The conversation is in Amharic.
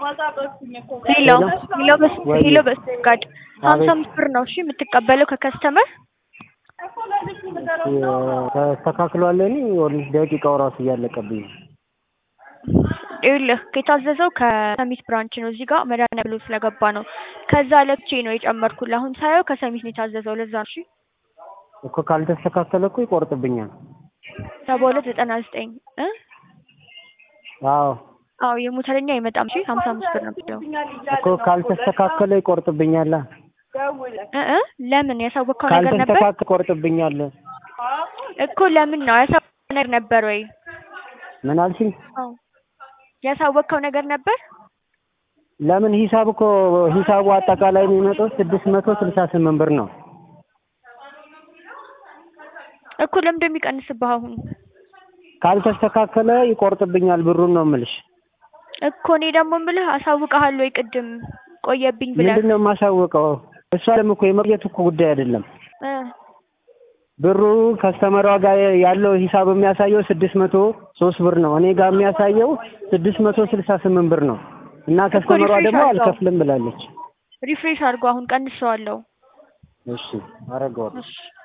ሄሎ ሄሎ በስ ሄሎ በስጋድ ሀምሳ አምስት ብር ነው እሺ የምትቀበለው ከከስተመር ተስተካክሏል። እኔ ኦልሬዲ ደቂቃው ራሱ እያለቀብኝ ነው። ይኸውልህ የታዘዘው ከሰሚት ብራንች ነው። እዚህ ጋር መድኃኒዓለም ብሎ ስለገባ ነው። ከዛ ለብቼ ነው የጨመርኩልህ። አሁን ሳየው ከሰሚት ነው የታዘዘው። ለዛ ነው እሺ። እኮ ካልተስተካከለ እኮ ይቆርጥብኛል። ሰባ ሁለት ዘጠና ዘጠኝ እ አዎ አዎ የሞተረኛ አይመጣም። እሺ ሀምሳ አምስት ብር ነው የምትለው እኮ ካልተስተካከለ ይቆርጥብኛል። እ እ ለምን ያሳወቅከው ነገር ነበር ካልተስተካከለ ይቆርጥብኛል። እኮ ለምን ነው ያሳወቅከው ነገር ነበር ወይ? ምን አልሽኝ? አዎ ያሳወቅከው ነገር ነበር። ለምን ሂሳብ እኮ ሂሳቡ አጠቃላይ የሚመጣው ስድስት መቶ ስልሳ ስምንት ብር ነው። እኮ ለምን እንደሚቀንስብህ አሁን ካልተስተካከለ ይቆርጥብኛል ብሩን ነው የምልሽ። እኮ እኔ ደግሞ የምልህ አሳውቅሃለሁ ወይ ቅድም ቆየብኝ ብለህ ምንድን ነው የማሳወቀው? እሷ ደግሞ እኮ የመቆየት እኮ ጉዳይ አይደለም። እ ብሩ ከስተመሯ ጋር ያለው ሂሳብ የሚያሳየው ስድስት መቶ ሶስት ብር ነው። እኔ ጋር የሚያሳየው ስድስት መቶ ስልሳ ስምንት ብር ነው እና ከስተመሯ ሪፍሬሽ ደግሞ አድርገው። አልከፍልም ብላለች። ሪፍሬሽ አድርጎ አሁን ቀንሰዋለሁ። እሺ አረገዋለሁ። እሺ